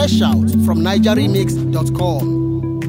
Fresh out from NigerRemix.com.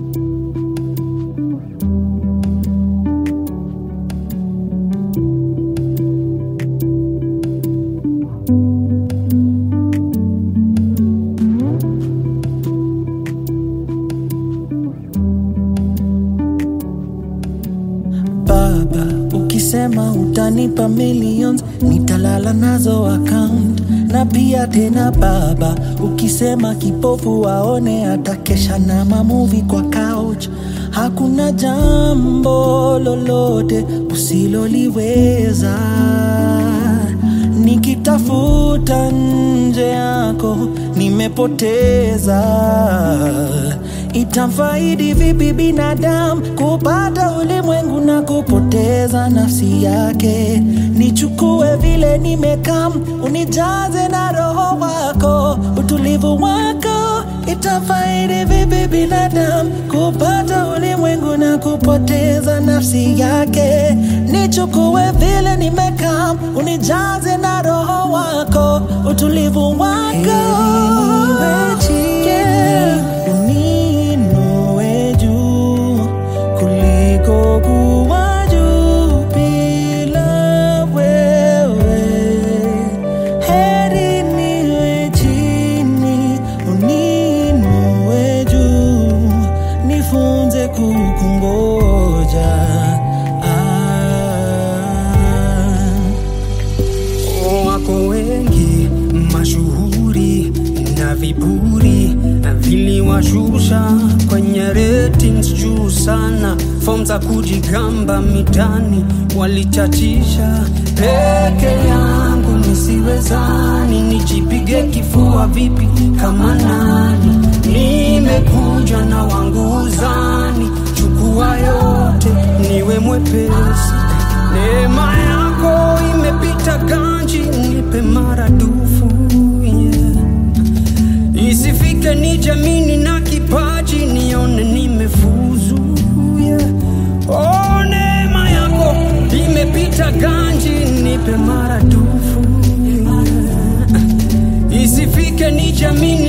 baba ukisema utanipa millions nitalala nazo account na pia tena baba ukisema kipofu waone atakesha na mamuvi kwa couch hakuna jambo lolote usiloliweza nikitafuta nje yako nimepoteza itamfaidi vipi binadamu kupata ulimwengu na kupoteza nafsi yake nichukue vile nimekam unijaze na roho wako utulivu wako itafaidi vipi binadamu kupata ulimwengu na kupoteza nafsi yake nichukue vile nimekam unijaze na roho wako utulivu wako Yeah. Uninue juu kuliko kuwa juu bila wewe. Heri niwe chini, uninue juu, nifunze kukungoja. Ah. wako wengi mashuhuri na viburi na viliwashusha kwenye ratings juu sana fom za kujigamba mitani walichachisha peke yangu nisiwezani nijipige kifua vipi kama nani nimekuja na wangu uzani chukua yote niwe mwepesi neema yako imepita ganji nipe maradufu yeah. isifike ni jamini na kipaji nione nimefuzu yeah. oh, neema yako imepita ganji nipe maradufu yeah. isifike ni jamini